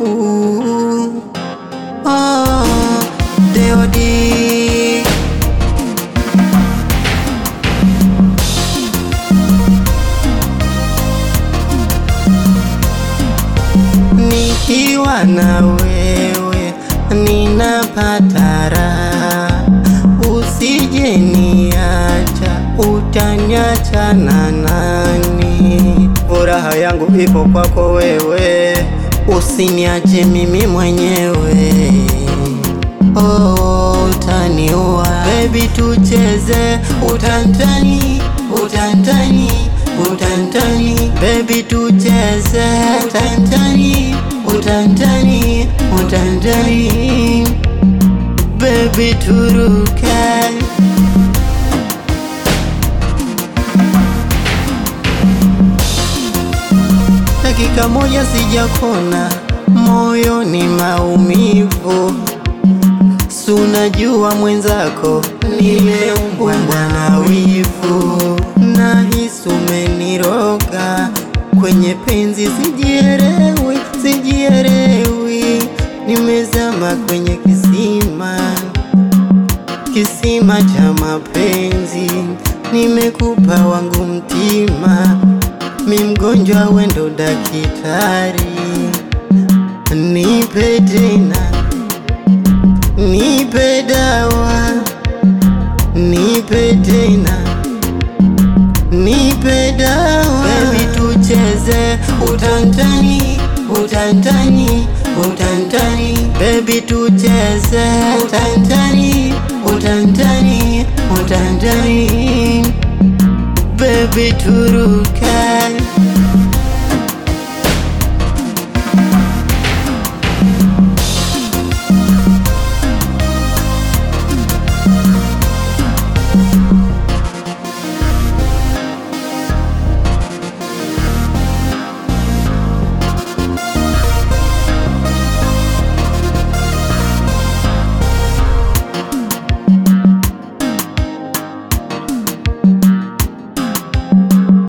oh, Deodi nikiwa na wewe ninapata raha, usije niacha, utaniacha na nani? Furaha yangu ipo kwako wewe, usiniache mimi mwenyewe. Oh, utaniua baby, tucheze utantani, utantani, utantani baby, tucheze utantani, utantani, utantani baby, turuke dakika moja sijakona, moyo ni maumivu Sunajua mwenzako nimeumbwa na wivu, nahisi umeniroga kwenye penzi, sijielewi, sijielewi, nimezama kwenye kisima, kisima cha mapenzi, nimekupa wangu mtima, mi mgonjwa, wendo dakitari, nipe tena Nipe dawa, nipe tena, nipe dawa baby, tucheze utantani, utantani, utantani baby, tucheze utantani, utantani, utantani baby, turuke